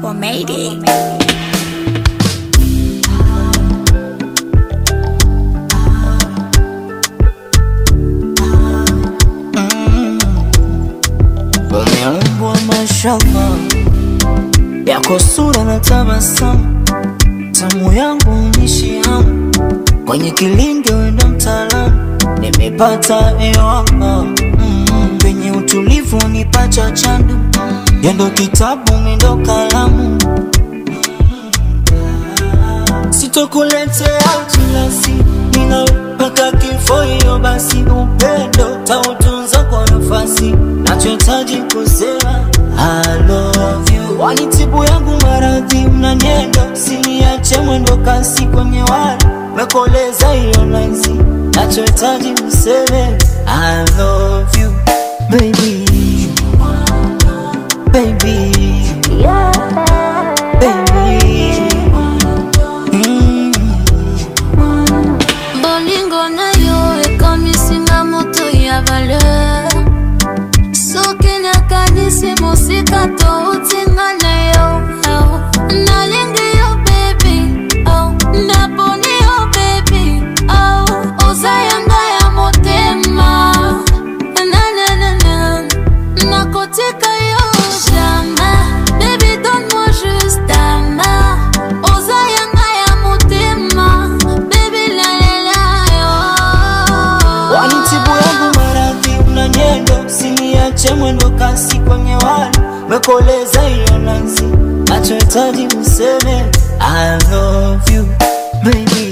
Papa made it. Umeumbwa mashamba yako sura na tabasamu, tamu yangu unishi hamu kwenye kilinge, wenda mtaalamu, nimepata ewaka mm, penye utulivu nipacha chandu, yendo kitabu mindo kalamu, sitokuletea utilasi ninapaka kifo, hiyo basi upendo tautunza kwa nafasi, nachohitaji kusema I love you. Wanitibu yangu maradhi, mna nyendo, siniache mwendo kasi kwenye wali mekoleza hiyo naisi, nachohitaji kuseme I love you baby, baby, baby. Mm. bolingo na yo ekomisinga moto ya valeur soki nakanisi mosika toutinga na yo oh. nalingi yo bebi oh. naponi yo bebi oh. oza yanga ya motema nananana nakotika yo jamais baby donne-moi juste ta main oza yanga ya motema baby lalela yo Wanitibu yangu maradhi, una nyendo, siniache mwendo kasi kwenye wali mekoleza hiyo nazi, nachohitaji useme I love you baby